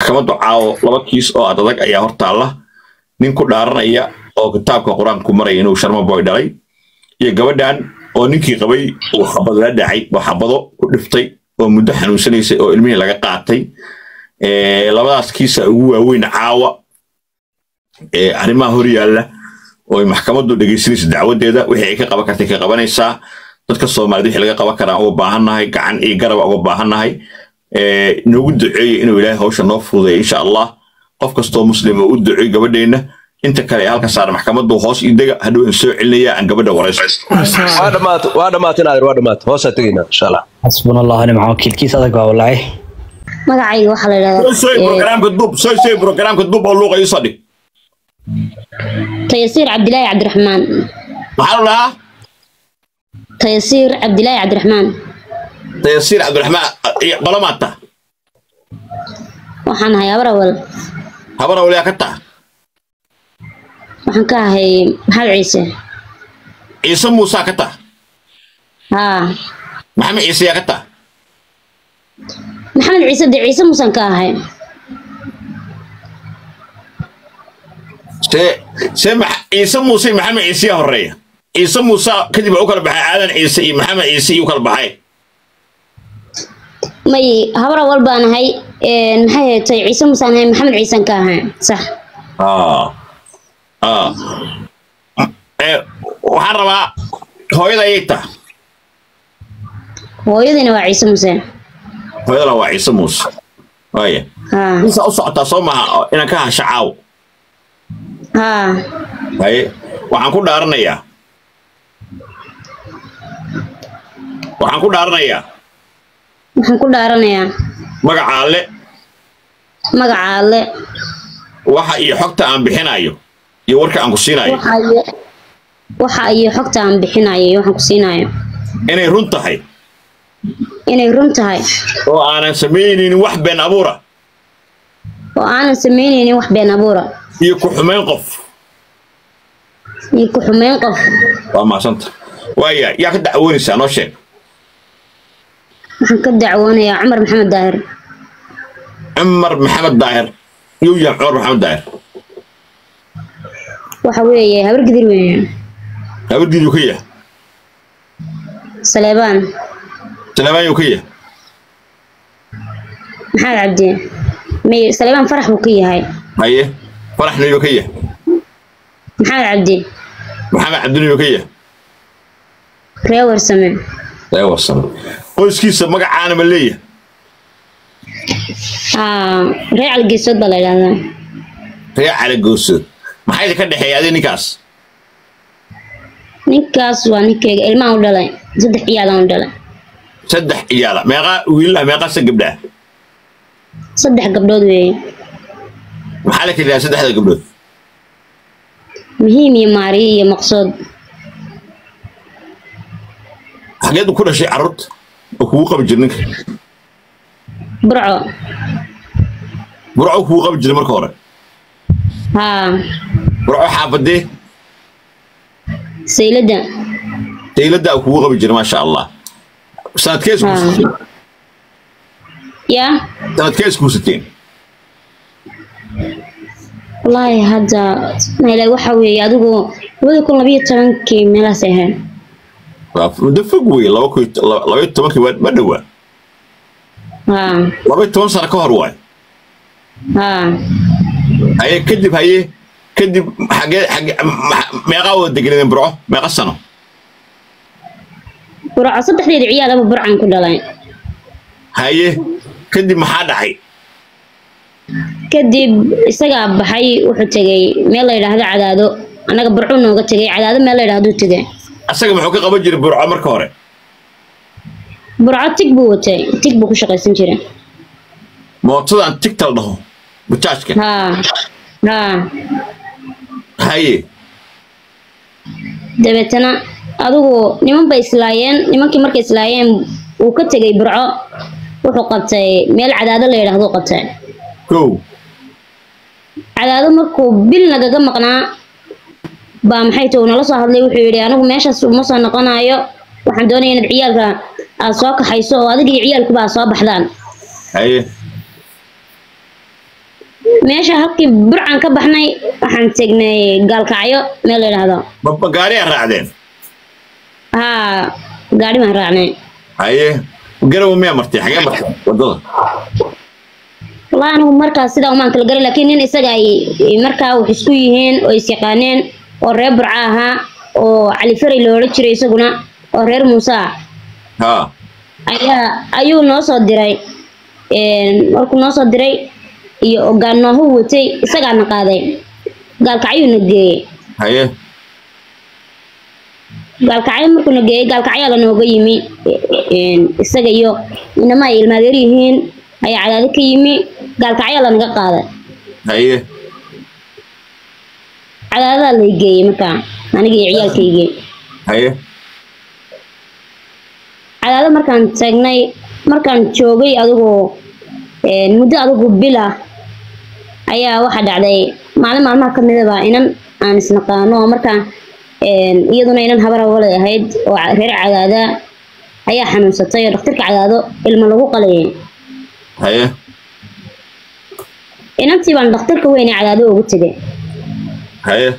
maxkamaddu caawo laba kiis oo ad adag ayaa hortaalla nin ku dhaaranaya oo kitaabka qur-aanku maraya inuu sharma boy dhalay iyo gabadhan oo ninkii qabay uu xabad la dhacay oo xabado ku dhiftay oo muddo xanuunsanaysay oo ilmihii laga qaatay labadaas kiisa ugu waaweyn caawa arrimaha hor yaalla oo maxkamaddu dhegaysanaysa dacwadeeda wixii ay ka qaban kartay ka qabanaysaa dadka soomaaliyed wixii laga qaban karaa uga baahannahay gacan iyo garaba uga baahannahay noogu duceeya inuu ilaahay hawsha noo fududeeya insha allah qof kastoo muslima u duceey gabadheenna inta kale ee halka saara maxkamaddu hoos ii dega hadhow in soo celinaya aan gabadha waraysto waa dhamaatay waa dhamaatay naadir waa dhamaatay hoosaa tegaynaa insha allah xasbuna allah nicma wakiilkiis adag baa walaay magacayga waxaa la yidhahdaa soy programka dub soy soy programka dub oo luuqa iisoo dhig tayasiir cabdilaahi cabdiraxmaan maxaa la dhahaa tayasiir cabdilaahi cabdiraxmaan tayasiir cabdiraxmaan qolo maata waxaan ahay abrawal habana waliyaa ka taa waxaan ka ahay maxamed ciise ciise muusaa ka taa haa maxamed ciise yaa ka taa maxamed ciise dee ciise muusaan ka ahay see see ciise muuse iyo maxamed ciise yaa horeeya ciise muuse kadib u kala baxay aadan ciise iyo maxamed ciise iyo u kala baxay may habrawal baan ahay maxay heetay ciise muusaan ahay maxamed ciisaan ka ahay sax waxaan rabaa hooyada ayay taa hooyadiina waa ciise muuse hooyadana waa ciise muuse waaya haa insaa u socotaa soo maha inaan ka hasha caaw haa haye waxaan ku dhaaranayaa waxaan ku dhaaranayaa waxaan ku dhaaranayaa magaca alle magaca alle waxa iyo xogta aan bixinayo iyo warka aan ku siinayo waxa iyo waxa iyo xogta aan bixinayo iyo waxaan ku siinayo inay run tahay inay run tahay oo aanan samaynaynin wax been abuura oo aanan samaynaynin wax been abuura iyo ku xumayn qof iyo ku xumeyn qof waa maasanta waaya yaa ka dacwoonaysaa noo sheeg waxaan ka dacwoonayaa cumar maxamed daahir cumar maxamed daahir yuu yahay cumar maxamed daahir waxa weeye habar gidir weeye habardiiduu ka yahay saleebaan salamaan yuu ka yahay maxamed cabdi may saleebaan farax buu ka yahay haye faraxna yuu ka yahay maxamed cabdi maxamed cabdina yuu ka yahay ree warsame ee warsan qoyskiisa magacaana ma leeyahay aa ree calgeesood baa la yidhahdaa ree cala goosood maxaa idinka dhexeeya adi ninkaas ninkaas waa ninkeyga ilmaan u dhalay saddex ciyaalaan u dhalay saddex ciyaala meeqaa wiilaha meeqaasa gabdhaha saddex gabdhood weeye maxaa la keliyaa saddexda gabdhood muhiim iyo maariyo iyo maqsood xageed ku dhashay carruurta oo kugu qabi jira ninka burco burco kugu qabi jiray marka hore haa burco xaafadee sayladda dayladda uu kugu qabi jiray maasha allah sanadkee iskuusateen yaa sanadkee iskuusateen wallaahi hadda mele waxa weeye adigu labada kun labayo tobankii meelahaas ay ahayd waa muddo fog wey laba kun labaiyo tobankii waa ma dhowaa haa labaiyo toban sano ka hor waay haa haye kadib haye kadib xagee xagee ma- meeqaa wada deganadeen burco meeqa sano burco saddexdeeda ciyaalaba burcan ku dhalay haye kadib maxaa dhacay kadib isagaa baxay wuxuu tegey meel la yidhaahdo cadaado annaga burcu nooga tegey cadaado meel la yidhahduu tegey asaga muxuu ka qaban jiray burco marka hore burco tig buu watay tig buu ku shaqaysan jiray mootadan tigtal dhaho bajaajka haa haa haye dabeetana adigu niman bay islaayeen nimankii markay islaayeen uu ka tegey burco wuxuu qabtay meel cadaado la yidhahduu qabtay kow cadaado markuu bil nagaga maqnaa baa maxay tahay uu nala soo hadlay wuxuu yidhi anigu meeshaas uma soo noqonayo waxaan doonaya inaad ciyaalka aad soo kaxayso oo adiga iyo ciyaalkuba aad soo baxdaan haye meesha halkii burcan ka baxnay waxaan tegnay gaalkacyo meel la yidhaahdo ma ma gaariyaa raacdeen haa gaari baan raacnay haye garowe miyaa martay xagee martay waddada wallahi anigu markaas sidaa umaan kala garay laakiin nin isaga ay markaa wax isku yihiin oo is yaqaaneen oo reer burca ahaa oo cali faray la odhan jiray isaguna oo reer muuse ah haa ayaa ayuu noo soo diray een, markuu noo soo diray iyo ogaanoohu watay isagaana qaaday gaalkacyuuna geeyey haye gaalkacyo markuuna geeyey gaalkacyaa lanooga yimi een, isaga iyo inama ay ilmaadeer yihiin ayaa cadaado ka yimi gaalkacyaa lanaga qaaday haye cadaadadaa lay geeyey markaa aniga iyo ciyaalkaygii haye cadaado markaan taagnay markaan joogay adigu een, muddo adigu bil ah ayaa waxaa dhacday maalin maalmaha ka midaba inan aan isnaqaano oo markaa een, iyaduna inan habar hawalay ahayd oo ca- reer cadaada ayaa xanuunsatay oo dhakhtarka cadaado ilmo lagu qalayay haye inantii baan dhakhtarka weyn ee cadaado ugu tegay haye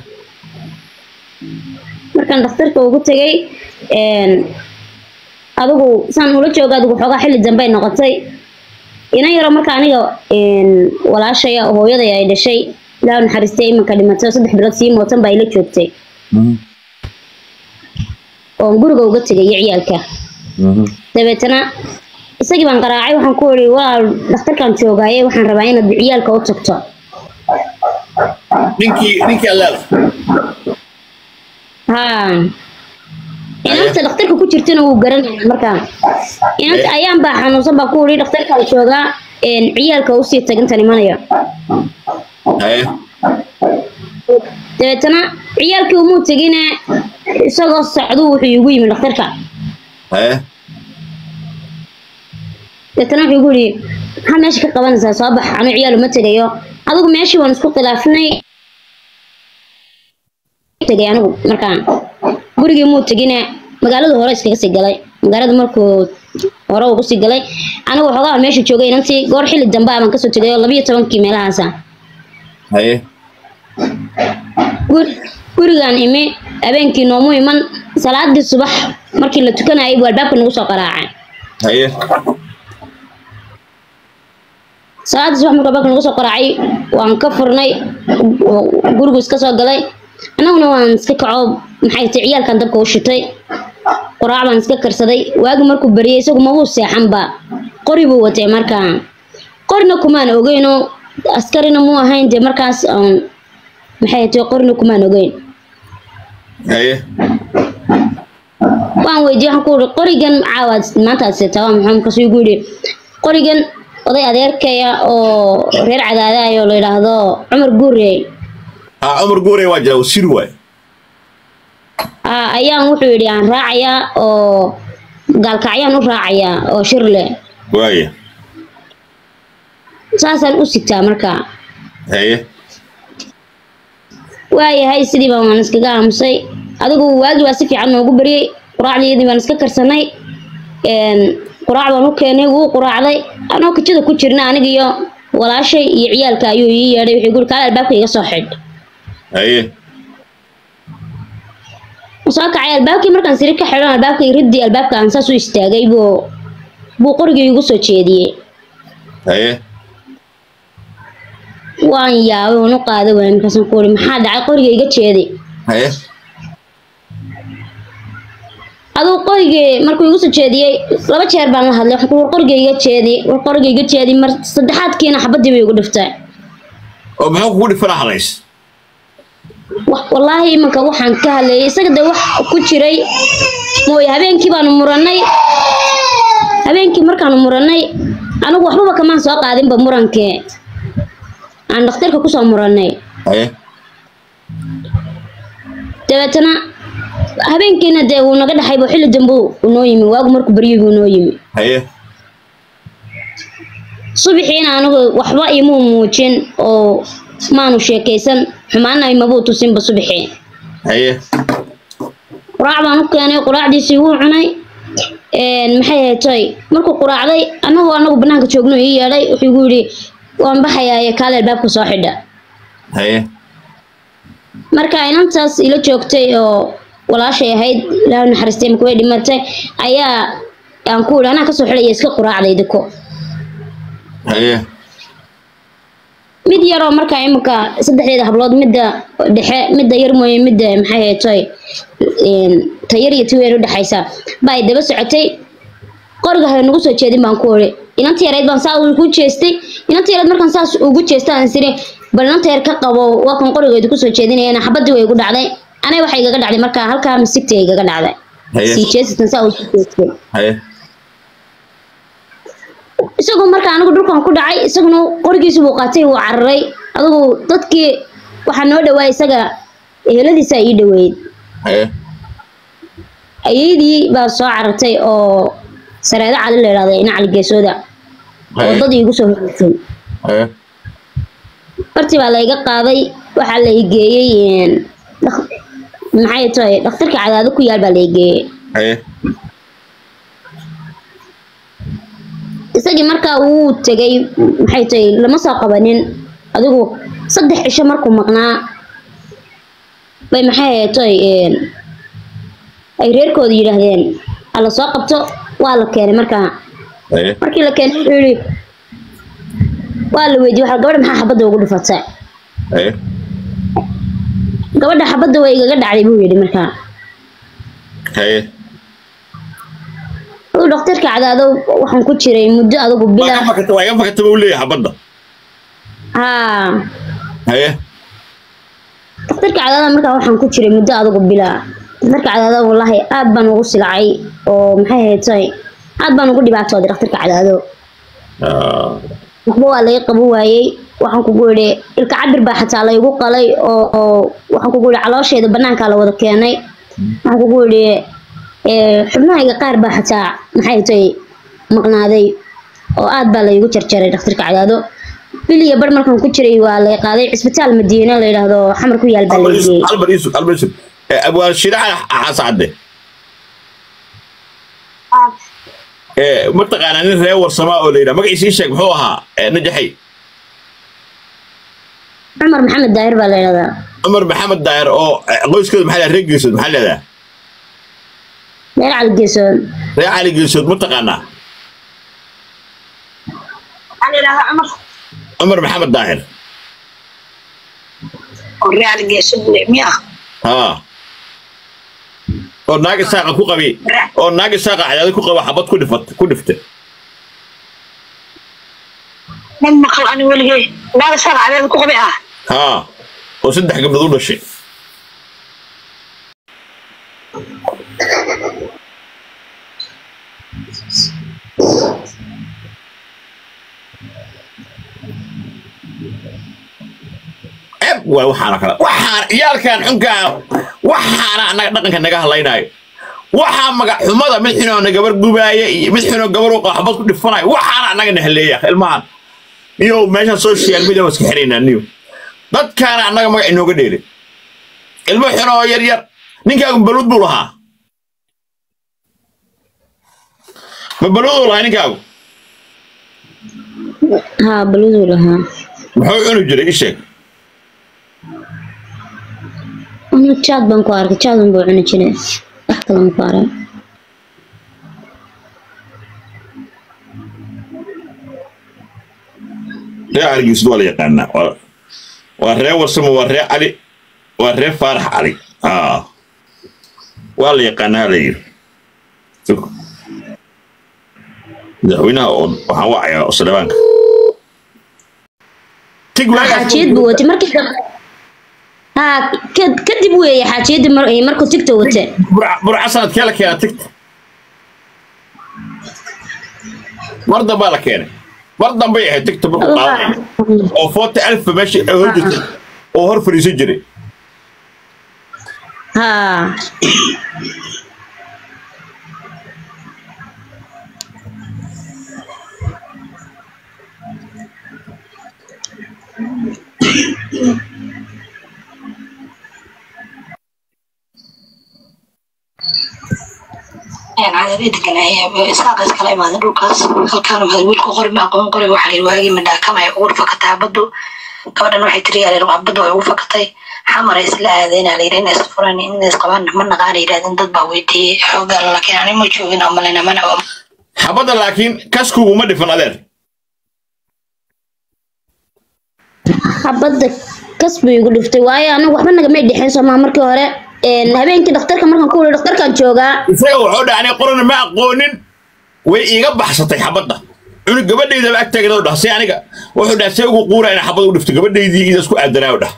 markaan dhakhtarka ugu tegay een, adigu saan ula jooga adigu xoogaa xilli dambe ay noqotay inan yaro marka aniga een, walaashaya oo hooyaday ay dhashay ilaahu naxariistay imanka dhimatay oo saddex bilood sii mootan baa ila joogtay Mhm. oon guriga uga tegay iyo ciyaalka Mhm. dabeetana isagii baan qaraacay waxaan ku iri walaal dhakhtarkaan joogaaye waxaan rabaa inaad ciyaalka u tagto ninkii ninkii allaala haa inanta dhakhtarka ku jirtana wuu garanaya markaa inanta ayaan baa xanuunsan baa ku iri dhakhtarkaan joogaa een, ciyaalka usii tagintan imanayo haye dabeetana ciyaalkii umuu tegine isagoo socduu wuxuu igu yimi dhakhtarka haye dabeetana wuxuu igu yidhi maxaa meesha ka qabanaysaa soo bax anuu ciyaal uma tegayo adigu meeshii waan isku khilaafnay tegay anigu markaa gurigii muu tegine magaalada hore iskaga sii galay magaalada markuu hore ugu sii galay anigu waxoogaa aan meesha joogay inantii goor xilli dambe ah baan kasoo tegay oo labiyo tobankii meelahaasa haye Gur- gurigaan imi habeenkii noomu iman salaadii subax markii la tukanayay buu albaabka nagu soo qaraacay haye salaadii subax markuu albaabka nagu soo qaraacay waan ka furnay oo gurigu iska soo galay annaguna waan iska kaco maxay tahay ciyaalkan dabka u shitay quraac baan iska karsaday waagi markuu bariyay isagu mabuu seexanba qori buu watay markaa qorina kumaan ogeyno askarina muu ahayn dee markaas aan maxay tahay qorina kumaan ogeyn haye waan weydiiyey waxaan ku uri qorigan caawaad maanta aad seetaa waa maxaa markaasuu igu yidhi qorigan oday adeerkaya oo reer cadaadayo la yidhaahdo cumar guure haa cumar guure waa jira wasiir waay ah, ayaan wuxuu yidhi aan raacayaa oo gaalkacyaan u raacayaa oo shirle waaya saasaan u sitaa markaa haye waayahay sidii baan waan iskaga aamusay adigu waagii baa si fiican noogu baryay quraacdeedii baan iska karsanay een, quraac baan u keenay wuu quraacday anoo kajada ku jirna aniga iyo walaashay iyo ciyaalka ayuu ii yeedhay wuxuu guri kaale albaabka iga soo xidh haye soo kacay albaabkii markaan siri ka xidhan albaabkii riddii albaabka aan saas u istaagay buu buu qorigii igu soo jeediyey haye waan yaabay waan u qaaday waay markaasaan ku uri maxaa dhacay qoriga iga jeedi haye aduu qorigii markuu igu soo jeediyey laba jeer baan la hadlay waxaan ku uri war qoriga iga jeedi war qoriga iga jeedi mar saddexaadkiina xabadii bay igu dhiftay oo muxuu kugu dhifana halays Wa- wallaahi imanka waxaan ka hadlayay isaga de wax ku jiray mooye habeenkii baanu murannay habeenkii markaanu murannay anigu waxbaba kamaan soo qaadinba murankee aan dhakhtarka kusoo murannay haye dabeetana habeenkiina dee wuu naga dhaxaybo xilli dambe uu noo yimi waagu markuu baryay buu noo yimi haye subaxiina anigu waxba imuu muujin oo maanu sheekaysan xumaana imabuu tusinba subaxii haye quraac baan u keenay quraacdiisii wuu cunay een, maxay haytay markuu quraacday annagu anagu banaanka joogno ii yeedhay wuxuu igu yidhi waan baxayaa iyo kaale albaabka soo xidha haye marka inantaas ila joogtay oo walaashay ahayd ilaahu naxariistay marka way dhimatay ayaa aan ku idhi anaa kasoo xidhaya iska quraacday diko haye mid yaroo markaa imika saddexdeeda hablood midda dhexe midda yar mooye midda maxay haytoy tayar iyo tiweer udhexaysa baa ay daba socotay qoriga hore nagu soo jeedin baan ku ori inanta yareyd baan saa ugu jeestay inanta yareyd markaan saas ugu jeesta aan siri bal inanta yar ka qabo waa kan qorigeedu kusoo jeedinayana xabadii way igu dhacday anay waxay igaga dhacday markaa halkaa misigta igaga dhacday Haye. sii jeesatan saa ugu jeestay haye isagoo marka anigu dhulkan ku dhacay isaguna qorigiisu buu qaatay wuu cararay adigu dadkii waxaa noo dhawaa isaga eheladiisa ii dhaweeyey haye ayeydii baa soo carartay oo sareedo cali la idhahda ina cali geesooda oo haye dad iigu soo horeysay haye bartii baa layga qaaday waxaa la igeeyey dhak- maxay tahay dhakhtarka cadaado ku yaal baa la igeeyey haye isagii markaa wuu tegay maxay tahay lama soo qabanin adigu saddex cisho markuu maqnaa bay maxay haytoy ay reerkooda yidhaahdeen hala soo qabto waa la keenay markaa haye markii la keenay wuxuu yidhi waa la weydiiyey waxa gabadha maxaa xabadda ugu dhifatay haye gabadha xabadda way igaga dhacday buu yidhi markaa haye aduu dhakhtarka cadaado waxaan ku jiray muddo adigu waa bila ka fakata waa ka fakata buu leeyahay xabadda haa haye dhakhtarka cadaada markaa waxaan ku jiray muddo adigu bila dhakhtarka cadaado wallaahi aad baan ugu silacay oo maxay haytay aad baan ugu dhibaatooday dhakhtarka cadaado Ah, waxba waa laga qaban waayey waxaan kugu idhi ilka cabir baa xataa laygu qalay oo oo waxaan kugu idhi caloosheeda banaankaa la wada keenay waxaan kugu idhi ee, xubnahayga qaar baa xataa maxay tay maqnaaday oo aad baa laygu jarjaray dhakhtarka cadaado bil iyo bar markaan ku jiray waa lay qaaday cisbitaal madiine la yidhaahdo xamar ku yaal baa Albar lay Yusuf, geeyey Albar Yusuf, Albar Yusuf. Eh, abwaan shiraca xasacade Eh, mataqaanaa nin reer warsamaa oo la yidhaha magaciisii sheeg muxuu ahaa Eh, najaxay cumar maxamed daahir baa la yidhahdaa cumar maxamed daayir oo eh, qoyskeedu maxaa leedahay reer geesood maxaa leedahay meel cali geesoon reer cali geesood mataqaanaa waxaa la yidhahdaa cumar cumar maxamed daahir oo real geesad le miya haa oo naagi saaqa ku qabi oo naagi saaqa cadaadi ku qaba xabad ku dhifat ku dhiftay nin maqal ani weligay naaga saaq cadeeda ku qabi ah haa oo saddex gabdhood u dhashay eb waay waxaana kale waxaan ciyaalkan xunkaa waxaana annaga dhaqanka naga hadlaynaayo waxaa magac xumada mid xunoo gabar gubaaya iyo mid xunoo gabar u xabad ku dhifanayo waxaana annaga na haleeya ilmahan niyo meeshan social media waa iska xiraynaa niyo dadkaana annaga magac inooga dheelay ilmo xunoo yar yar ninkaagu baluud buu lahaa ma baluuduu lahaa ninkaagu haa baluduu lahaa muxuu cuni jiray ii sheeg anu jaad baan ku arkay jaad buu cuni jiray wax kale ma ku arag reer caligiisud waa la yaqaanaa waa- waa reer warsamo waa reer cali waa reer faarax cali aa waa la yaqaanaa la yiri Sug. madaxweynaha oo waxaan wacayaa oo saleebaanka tig waagaas xaajiyad buu watay markii dambe haa ka- kadib weeye xaajiyadii mar markuu tigta watay Burca- burca sanadkee la keenaa tigta mar dambaa la keenay mar dambay ahayd tigta markuu qaadanay oo forty alfa meesha ay hor jirtay oo hor fadhiisan jiray haa cadaalay deganaaye isaaqa iskala imaaden dhulkaas halkaana mahad wiilku qori ma aqoon qori waxaa layidhi waagii madhaakamaya ugu fakataa baddu gabadhan waxay tiri yaa layidhi baddu way ugu fakatay xamaray isla aadeenaa layidhi inay isfuran inay isqabaan ma naqaana yidhahdeen dad baa weydiiyey xoogaa laakiin ani ma joogin oo malina mana xabadda laakiin kaskuguma dhifan adeer xabadda kas buu igu dhiftay waayo anagu waxba nagamay dhexeen soomaa markii hore Een, habeenkii dhakhtarka markaan ku wuli dhakhtarkaan joogaa isaga wuxuu dhacnay qorana ma aqoonin way iiga baxsatay xabadda cunug gabadhaydaba ag taagna dhah si aniga wuxuu dhaha see ugu quura ina xabad u dhifto gabadhaydii ida isku aadanaa dhah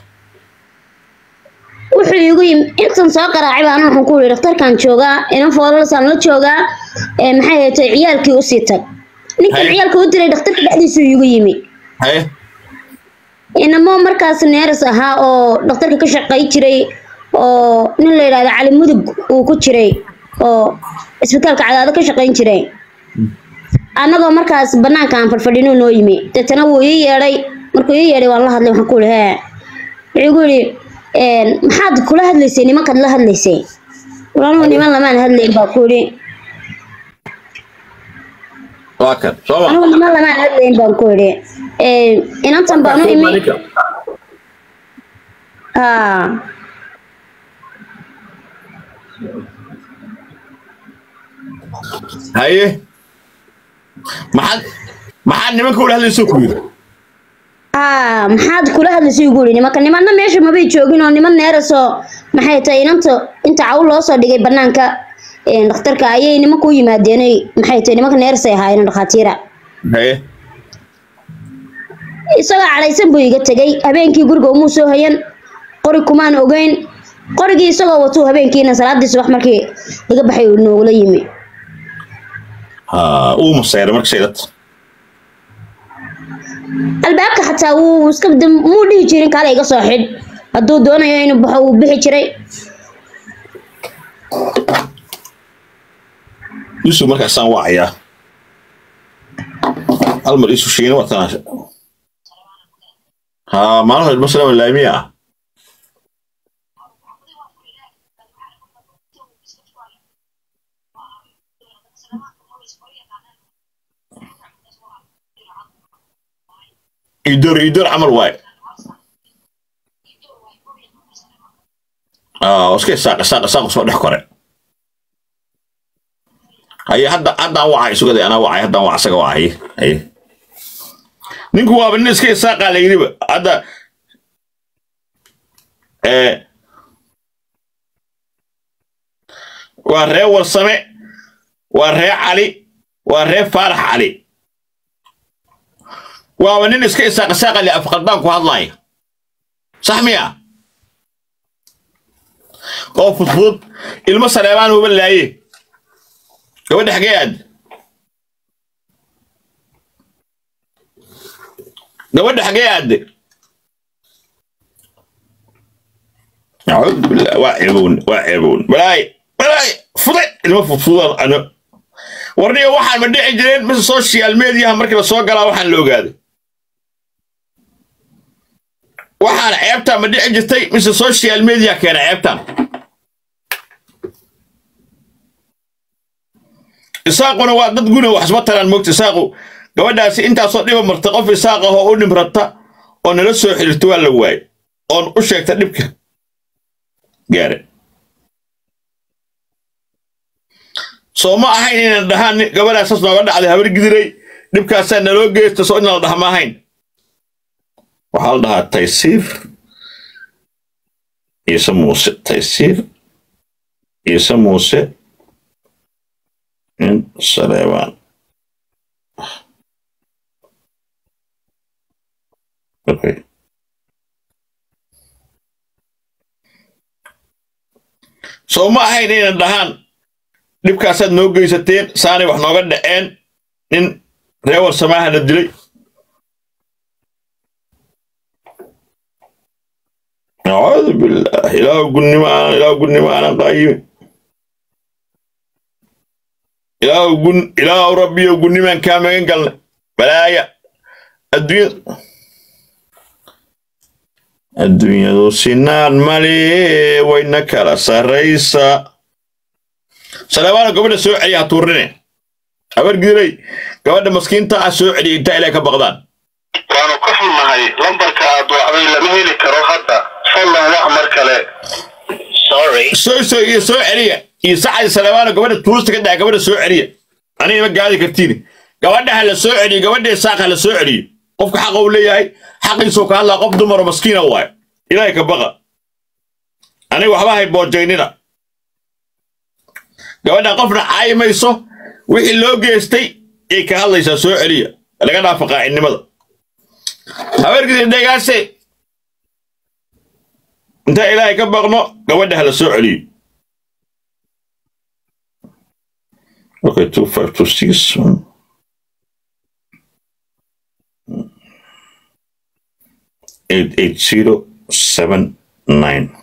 wuxuu igu yimi intan soo qaraacay baan waxaan ku wuli dhakhtarkaan joogaa inan foolalasaan la joogaa Ee, maxay haytay ciyaalkii usii tag ninkan Haye. ciyaalka u diray dhakhtarka dhexdiisuu igu yimi haye inamo markaas neeras ahaa oo dhakhtarka ka shaqay jiray oo nin la yidhahdo cali mudug uu ku jiray oo isbitaalka cadaado ka shaqayn jiray annagoo markaas banaanka aan fadhfadhino noo yimi deetana wuu ii yeedhay markuu ii yeedhay waan la hadlay waxaan ku ihi hee wuxuu igu yidhi "Een, maxaad kula hadlaysay nimankaad la hadlaysay walanuhu niman lamaan hadlayn baa ku yidhi waa kan soo ma anugu niman lamaan hadlayn baan ku yidhi "Een, inantan baan u imi haa haye maxaad maxaad nimanka ula hadlayso ku yidhi haa maxaad kula hadlaysay ugu yidhi nimanka nimanna meesha mabay joogin oo niman neerasoo maxay tahay inanta inta caw loo soo dhigay banaanka een, dhakhtarka ayay nimanka u yimaadeenay maxay tahay nimanka neerasay ahaayeen dhakhaatiira haye isagoo cadhaysan buu iga tegay habeenkii guriga umuu soo hayan qori kumaan ogeyn qorigii isagoo watuu habeenkiina salaadii subax markii laga baxay uu noogula yimi ha uu masayray marka shaydad albaabka xataa wuu iska dam- muu dhihi jirin kaale iga soo xidh hadduu doonayo inuu baxo wuu bixi jiray yusuf markaasaan wacayaa hal mar isu sheegin waa tanaasha ha maalin hore masalama laamiya ah idor idor camal waaye ah iska saaq saaq saaq soo dhex kore haye hadda haddaan wacay sugada anaa wacay haddaan wac asaga wacay haye ninku waaba nin iska isaaqaa la yidhiba hadda ee waa ree warsame waa ree cali waa ree faarax cali waaba nin iska isaaq isaaqa le afqaldaan ku hadlaaya sax miya oo fudfudud ilmo saleebaan uba laaye gabadha xagee aad gabadha xagee aadde acuudu billah waa ceebown waa ceebown balaay balaay fuday ilmo fudfudan ano warniga waxaan ma dhici jireen mise social mediaha markii la soo galaa waxaan la ogaaday waxaan ceebtaan ma dhici jirtay mise social media keena ceebtaan isaaquna waa dad guna wax isma taraan moogta isaaqu gabadhaasi intaasoo dhiba marta qof isaaq ah oo u dhimrata oo nala soo xiriirta waa la waaye oon u sheegta dhibka gaare soo ma ahayn inaan dhahaan nin- gabadhaas saas nooga dhacday habar gidiray dhibkaasaa naloo geysta soo inaan la dhaha ma ahayn waxaa la dhahaa taysiir ciise muuse taysiir ciise muuse in saleebaan okay. soo ma ahayn inaan dhahaan dhibkaasaad noo geysateen saanay wax nooga dhaceen nin reewar samaaha la dilay acuudu billah ilaahu gunnimo aanan ilaahu gunnimo aanan qaayimi ilaahu gun ilaahu rabbiyo gunnimaan kaa magan galnay balaaya adduunya adduunyadu sinaan male wayna kala sarraysa saleebaano gabadha soo celiya ha tuurine habargiiray gabadha maskiinta ah soo celiya intaa ilaahay ka baqdaan waanu ka xunnahay lambarka aad wacday lama heli karo hadda fadlan wax mar kale sorry soo soo iyo soo celiya iyo sacay saleebaano gabadha tuurista ka dhaca gabadha soo celiya aniga ma gaadi kartiin gabadha ha la soo celiyo gabadha isaaq ha la soo celiyo qofka xaqa uu leeyahay xaqiisuu ka hadlaa qof dumaro maskiina waayo ilaahay ka baqa aniga waxba hay boojaynina gabadha qofna caayi mayso wixii loo geystay ay ka hadlaysaa soo celiya laga dhaafa qaacidnimada habeerkii dhegaase intaa ilaahay ka baqno gabadha ha la soo celiyo okay two five two six eight eight zero seven nine